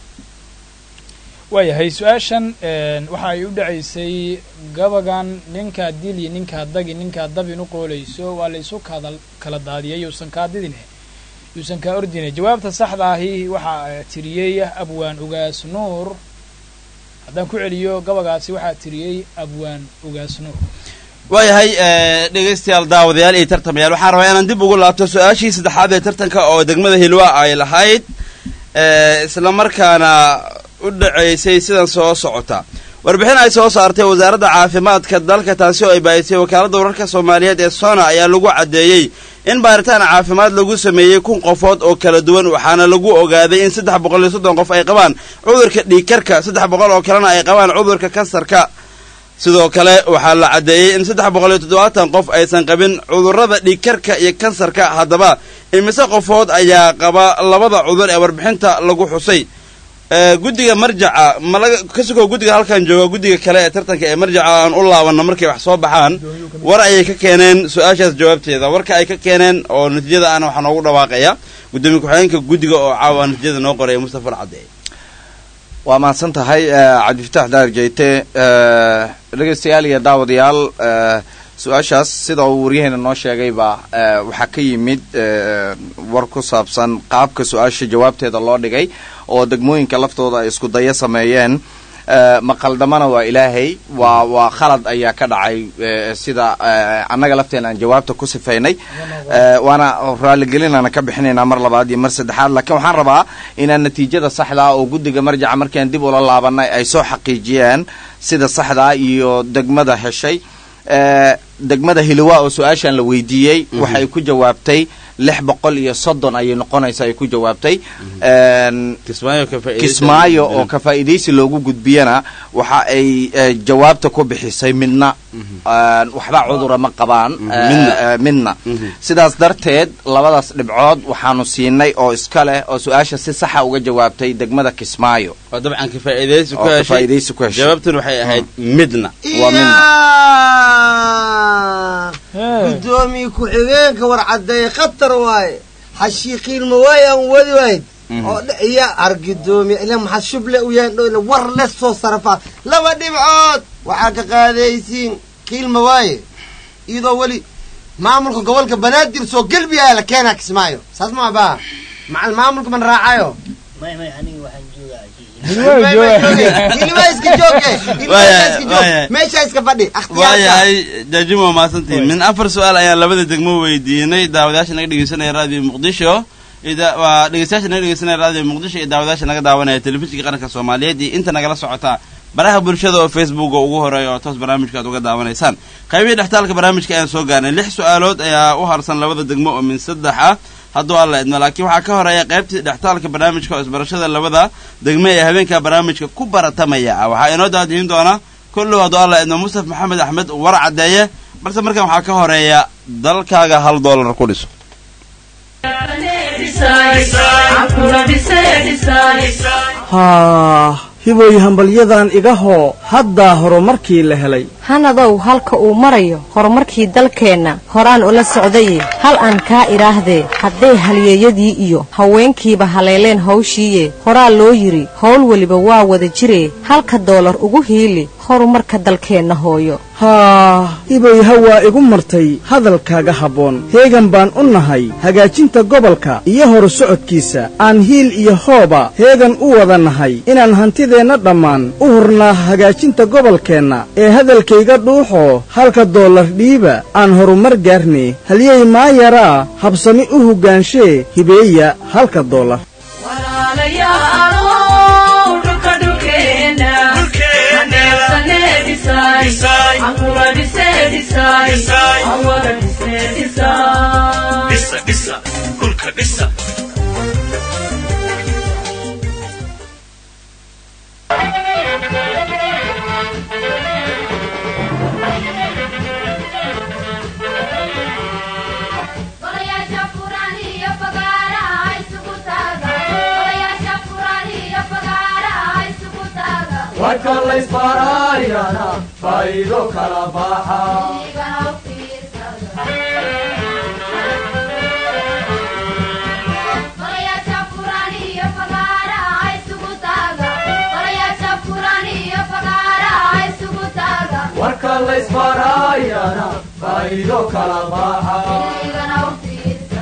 waayahay su-aashan waxa ay u dhacaysay gabagan ninkaa dili ninkaa dagi ninkaa dabin u qoolayso waa laysu kada kala daadiyay yuusan kaa didine yuusan kaa ordine jawaabta saxda ahi waxaa tiriyey abwaan ugaas nuur haddaan ku celiyo gabagaasi waxaa tiriyey abwaan ugaas nuur waayahay dhegaystayaal daawadayaal iyo tartamayaal waxaan rabaa inaan dib ugu laabto su-aashii saddexaad ee tartanka oo degmada hilwa ay lahayd isla markaana u dhaceysay sidan soo socota warbixin ay soo saartay wasaaradda caafimaadka dalka taasi oo ay baahisay wakaaladda wararka soomaaliyeed ee sona ayaa lagu caddeeyey in baaritaan caafimaad lagu sameeyey kun qofood oo kala duwan waxaana lagu ogaaday in saddex boqol iyo soddon qof ay qabaan cudurka dhiigkarka saddex boqol oo kalena ay qabaan cudurka kansarka sidoo kale waxaa la caddeeyey in saddex boqol iyo toddobaatan qof aysan qabin cudurrada dhiigkarka iyo kansarka haddaba imise qofood ayaa qaba labada cudur ee warbixinta lagu xusay guddiga marjaca malaga ka sugoo guddiga halkan jooga guddiga kale ee tartanka ee marjaca aan u laabanno markay wax soo baxaan war ayay ka keeneen su-aashaas jawaabteeda warka ay ka keeneen oo natiijada ana waxaa noogu dhawaaqaya guddoomiye ku-xigeenka guddiga oo caawa natiijada noo qoraya mustafa alcadeey waa mahadsan tahay cabdifataax daar jeyte dhegaystayaal iyo daawadayaal su-aashaas sida uu waryaheena noo sheegayba waxaa ka yimid war ku saabsan qaabka su-aasha jawaabteeda loo dhigay oo degmooyinka laftooda ay isku daya sameeyeen maqaldamana waa ilaahay waa waa khalad ayaa ka dhacay sida annaga lafteena aan jawaabta ku sifaynay waana raaligelinaana ka bixinaynaa mar labaad iyo mar saddexaad laakiin waxaan rabaa inaan natiijada saxdaa oo guddiga marjaca markaan dib ula laabanay ay soo xaqiijiyeen sida saxdaa iyo degmada heshay degmada hiliwa oo su-aashan la weydiiyey waxay ku jawaabtay lix boqol iyo soddon ayay noqonaysa ay ku jawaabtay kismaayo oo ka faa'iidaysi loogu gudbiyana waxa ay jawaabta ku bixisay midna waxba cudura ma qabaan midna sidaas darteed labadaas dhibcood waxaanu siinay oo iska leh oo su-aasha si saxa uga jawaabtay degmada kismaayo oo dabcan ka faa'iidaysi ku oo ka heshay faa'iidaysi ku heshay jawaabtuna waxay ahayd midna waa midna gudoomiye ku-xigeenka war caddeeye khatar waaye xashiiqiilma waaye aan wadi wayd oo iya ar gudoomiye ila maxaa shuble u yahay dhoyle war le soo sarafaa laba dhibcood waxaa ka qaadaysiin qiilma waaye iyadoo weli maamulka gobolka banaadir soo gelbiyaa la keenaa kismaayo saas ma baa macal maamulka man raacayo may may aniga waxaan joogaa hilima iska jooge Waayahay, iska joog waayahay. meesha iska fadhi akhtiyaarka waayahay jaajimo waa mahadsantihin min afar su-aal ayaan labada degmo weydiinay daawadayaasha naga dhegeysanaya raadiyo muqdisho iyo da- waa dhegeystayaasha naga dhegeysanaya raadiyo muqdisho iyo daawadayaasha naga daawanaya telefishinka qaranka soomaaliyeed iyo inta nagala socota baraha bulshada oo facebook oo ugu horeeya oo toos barnaamijka aad uga daawanaysaan qaybihii dhextaalka barnaamijka ayaan soo gaarnay lix su-aalood ayaa u harsan labada degmo oo min saddex ah hadduu alla idmo laakiin waxaa ka horeeya qaybtii dhextaalka barnaamijka oo isbarashada labada degme ee habeenka barnaamijka ku baratamaya ah waxaa inoo daadihin doona kullow hadduu alla idmo mustaf maxamed axmed war caddeeye balse markan waxaa ka horeeya dalkaaga hal doolar ku dhiso haa hiboy hambalyadan iga hoo haddaa horumarkii la helay hanadow halka uu marayo horumarkii dalkeenna horaan ula socdaye hal aan kaa idhaahdee hadday halyeeyadii iyo haweenkiiba haleeleen hawshiiye horaa loo yidhi howl weliba waa wada jiree halka doolar ugu hiili horumarka dalkeenna hooyo haa hiboy hawaa igu martay hadalkaaga habboon heegan baan u nahay hagaajinta gobolka iyo horu socodkiisa aan hiil iyo hooba heegan u wada nahay inaan hantideenna dhammaan u hurnaa hagaajinta gobolkeenna ee hadalkayga dhuuxoo halka doolar dhiiba aan horumar gaarne halyey maayaraa habsami u hoggaanshe hibeeya halka doolar warka laysbaraayana faa'iido kala baxa warka laysbaraayana faa'iido kala baxa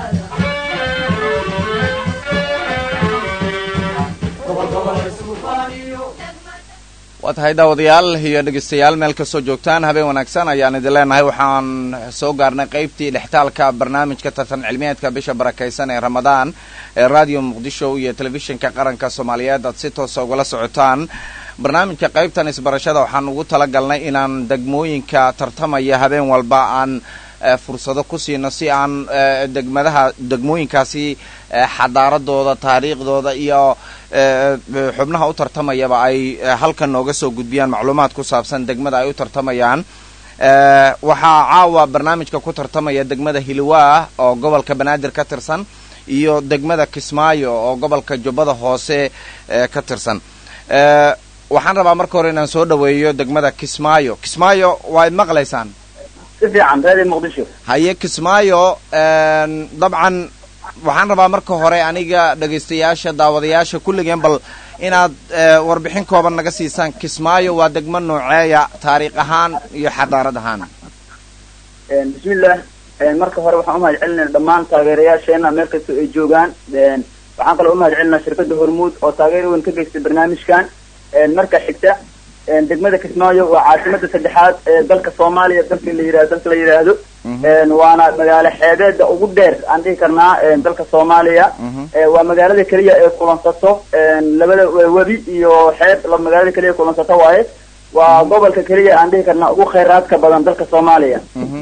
waa tahay daawadayaal iyo dhegeystayaal meel kastoo joogtaan habeen wanaagsan ayaan idin leenahay waxaan soo gaarnay qaybtii dhextaalka barnaamijka tartan cilmiyeedka bisha barakaysan ee ramadaan ee radio muqdisho iyo telefishinka qaranka soomaaliyeed aad si toosa ugala socotaan barnaamijka qaybtan isbarashada waxaan ugu talagalnay inaan degmooyinka tartamaya habeen walba aan fursado ku siino si aan degmadaha degmooyinkaasi xadaaradooda taariikhdooda iyo xubnaha u tartamayaba ay halkan nooga soo gudbiyaan macluumaad ku saabsan degmada ay u tartamayaan waxaa caawa barnaamijka ku tartamaya degmada hilwaa oo gobolka banaadir ka tirsan iyo degmada kismaayo oo gobolka jubbada hoose ka tirsan waxaan rabaa marka hore inaan soo dhaweeyo degmada kismaayo kismaayo waa id maqlaysaan si fiican reedi muqdisho haye kismaayo dabcan waxaan rabaa marka hore aniga dhegaystayaasha daawadayaasha kulligeen bal inaad warbixin kooban naga siisaan kismaayo waa degmo nooceeya taariikh ahaan iyo xadaarad ahaan bismillah marka hore waxaan umahad celinayna dhammaan taageerayaasheena meel kastoo ay joogaan waxaan kaloo umahad celinaa shirkada hormuud oo taageer weyn ka geystay barnaamijkan marka xigta degmada kismaayo waa caasimada saddexaad ee dalka soomaaliya dalka la yirahdo dalka la yidhaahdo waana magaalo xeebeeda ugu dheer aan dhihi karnaa dalka soomaaliya waa magaalada keliya ee kulansato labada webi iyo xeeb magaalada keliya ee kulansato waaye waa gobolka keliya aan dhihi karnaa ugu khayraadka badan dalka soomaaliya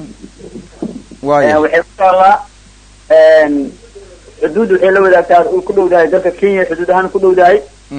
waxay ku taallaa xuduud waxay la wadaagtaa ku dhowdahay dalka kenya xuduud ahaan ku dhowdahay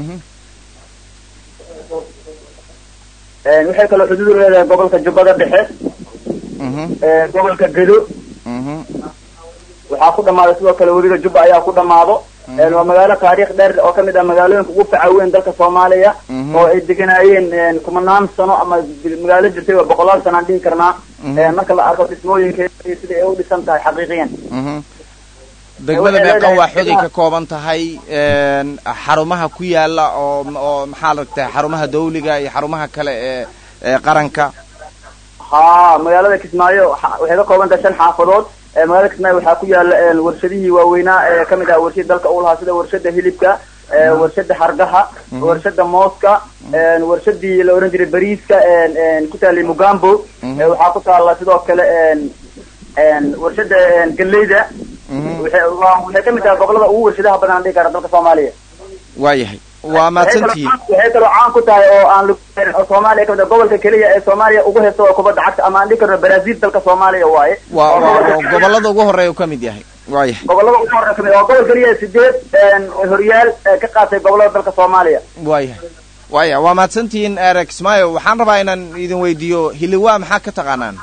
waxay kaloo xuduud u leedahay gobolka jubbada dhexe gobolka gedo waxaa ku dhamaada sidoo kale webiga jubba ayaa ku dhamaado waa magaalo taariikh dheer oo kamid ah magaalooyinka ugu faca weyn dalka soomaaliya oo ay deganaayeen kumanaan sano ama magaalo jirtay waa boqolaal sano aan dhihi karnaa marka la arko dhismooyinkeeda sida ay u dhisan tahay xaqiiqiyan degmada meeqa waa xoday ka kooban tahay xarumaha ku yaala oo oo maxaa ragtay xarumaha dawliga iyo xarumaha kale ee ee qaranka ha magaalada kismaayo waxay ka kooban tahay shan xaafadood magaalada kismaayo waxaa ku yaala warshadihii waaweynaa ee kamid ah warshada dalka u lahaa sida warshada hilibka warshada hargaha warshada mooska warshadii la oran jiray bariiska ku taalay mugambo waxaa ku taala sidoo kale warshada galeyda waxay waxay kamid tahay gobolada ugu warshadaha badan aan dhihi kara dalka soomaaliya waayahay waa mahadsantihiin waxay kaloo caan ku tahay oo aan lagu gaarin oo soomaaliya kamid ah gobolka keliya ee soomaaliya ugu haysta waa kubadda cagta ama aan dhihi karno brazil dalka soomaaliya waaye waa waa waa gobollada ugu horreeya uu ka mid yahay waayahay gobolada ugu horreya kamid waa gobol keliya sideed horyaal ee ka qaatay gobolada dalka soomaaliya waayahay waaya waa mahadsantihiin erex mayo waxaan rabaa inaan idin weydiiyo hiliwa maxaa ka taqaanaan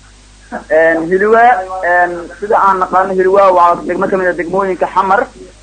hiliwa sida aan naqaano hiliwa waa degmo kamid a degmooyinka xamar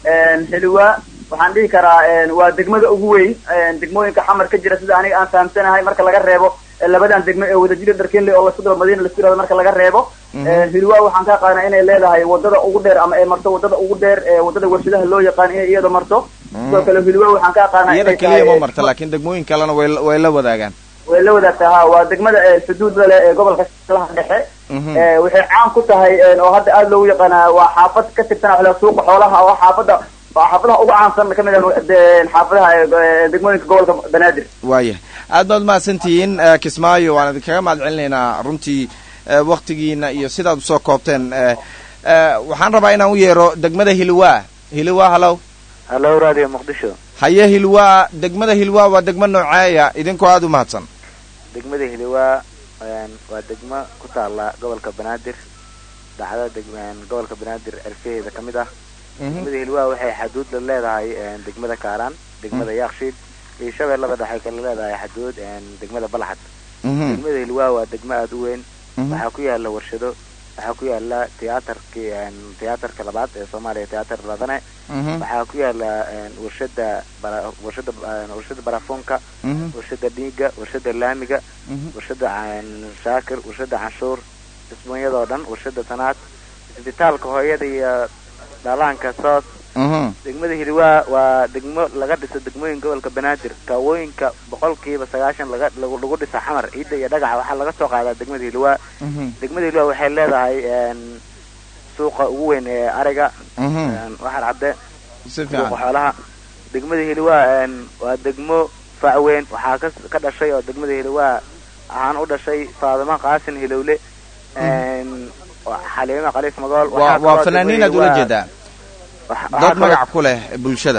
hiliwa waxaan dhihi karaa waa degmada ugu weyn degmooyinka xamar ka jira sida aniga aan fahamsanahay marka laga reebo labadan degmo ee wadajira dharkenle oo lasku daro madiina lasku yirahdo marka laga reebo hiliwa waxaan ka aqaanaa inay leedahay wadada ugu dheer ama ay marto wadada ugu dheer ee wadada warshadaha loo yaqaan inay iyada marto sidoo kale hiliwa waxaan ka aqaanaa iyada inay keliya ma tahay marta laakiin degmooyin kalena way way la wadaagaan way la wadaagtaa ha waa degmada xuduudda leh ee gobolka shabeellaha dhexe Mhm. Eh, waxay caan ku tahay oo hadda aada loogu yaqaanaa waa xaafad ka tirsan xoola suuqa xoolaha oo xaafada waa xaafadaha ugu caansan kamid ah de- xaafadaha eh, degmooyinka gobolka banaadir waaya aad baad umahadsantihiin eh, kismaayo waan idinkaga mahad celinaynaa runtii eh, waktigiina iyo sidaad usoo koobteen eh, eh, waxaan rabaa inaan u yeero degmada hilwa hilwa hallow hallo radio muqdisho haye hilwa degmada hilwa waa degmo nooceeya idinkoo aada u mahadsan degmada hiliwaa een, waa degmo ku taala gobolka banaadir dhacda deg- gobolka banaadir erfaheeda ka mid ah degmada hiliwaa waxay xaduud la leedahay een, degmada kaaraan degmada yaakshiid iyo shabeellada dhexe kala leedahay xaduud een, degmada balxad degmada hiliwaa waa degmo aada u weyn waxaa ku yaala warshado waxaa ku yaala tiyaatarkii een, tiyaatarka labaad ee soomaaliya tiyaatar ladane waxaa ku yaala een, warshada bara- warshada een, warshada barafoonka warshada dhiiga warshada laamiga warshada een, shaakir warshada canshuur dhismooyadoo dhan warshada tanaad isbitaalka hooyada iyo dhalaanka soos degmada hiliwaa waa degmo laga dhiso degmooyin gobolka banaadir kaawooyinka boqolkiiba sagaashan laga lagu lagu dhisa xamar ciidda iyo dhagaxa waxaa laga soo qaadaa degmada hiliwaa degmada hiliwaa waxay leedahay een, suuqa ugu weyn ee ariga een, waxar cadde si suuqa fiican xoolaha degmada hiliwaa een, waa degmo fac weyn waxaa ka ka dhashay oo degmada hiliwaa ahaan u dhashay faadimo qaasin hilowle een, waa xaliimo khaliif magool waa waxaa waa kaloo fanaaniin degmada aad ula Hiliwaa- jeedaa waxa- dad waxaa kaloo- magac ku leh bulshada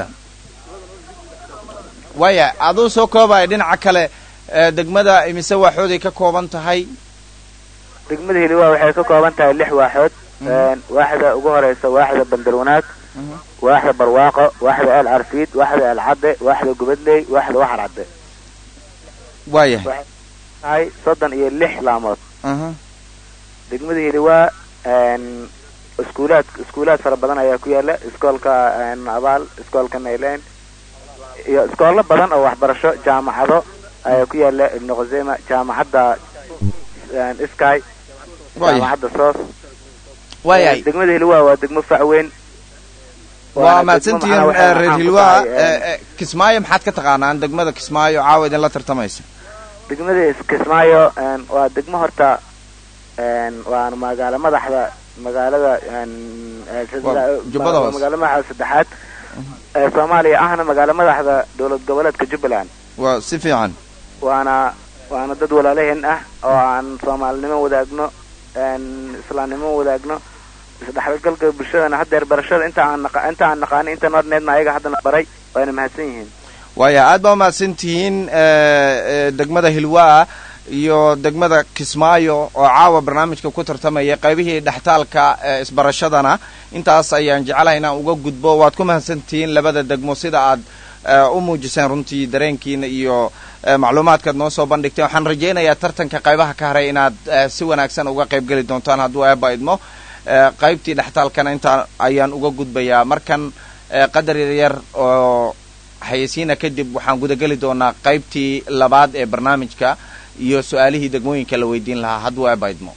waaya aduu soo koobaya dhinaca kale eh, degmada imise waaxooday ka kooban tahay degmada hiliwaa waxay ka kooban tahay lix waaxood een, waaxda ugu horeysa waaxda bandarwanaag waaxda barwaaqo waaxda el carfiid waaxda el cadde waaxda gubadley waaxda waxar cadde waayahay waxay tahay soddon iyo lix laamood aha degmada hiliwaa een, iskuulaad iskuulaad fara badan ayaa ku yaala iskoolka een, abaal iskoolka nailen iyo iskoolo badan oo waxbarasho jaamacado ayaa ku yaala ibnu khuseyma jaamacadda een, sky Waayahay. jaamacadda soos waayahay degmada hiliwaa waa degmo fac weyn waa Waana mahadsantihiin degmo macnaha eh, reer waxay hilwaa caan ku tahay, eh, eh, kismaayo maxaad ka taqaanaan degmada kismaayo caawa idinla tartamaysa degmada kismaayo een, waa degmo horta een, waana magaalo madaxda magaalada een, ee, Waa sida- Jubbada waa Hoose. magaalo madaxda saddexaad ee soomaaliya ahna magaalo madaxda dowlad goboleedka jubbaland waa si fiican waana waana dad walaalaheen ah oo aan soomaalinimo wadaagno een, islaamnimo wadaagno isdhexgalka bulshadana haddeer barashada inta aan naqa- inta aan naqaani inta noorneedna ayaga haddana baray waana mahadsan yihiin waaya aad baa umahadsantihiin eh, eh, degmada hilwaa iyo degmada kismaayo oo caawa barnaamijka ku tartamaya qaybihii dhextaalka eh, isbarashadana intaas ayaan jecelahay inaan uga gudbo waad ku mahadsantihiin labada degmo sida aad eh, u muujiseen runtii dareenkiina iyo eh, macluumaadkaad noo soo bandhigteen waxaan rajaynayaa tartanka qaybaha ka haray inaad eh, si wanaagsan uga qayb geli doontaan hadduu eeba idmo Eh, qaybtii dhextaalkana intaa ayaan uga gudbayaa markan eh, qadar yaryar oo xayeysiina kadib waxaan gudageli doonaa qaybtii labaad ee barnaamijka iyo su-aalihii degmooyinka la weydiin lahaa hadduu eeba idmo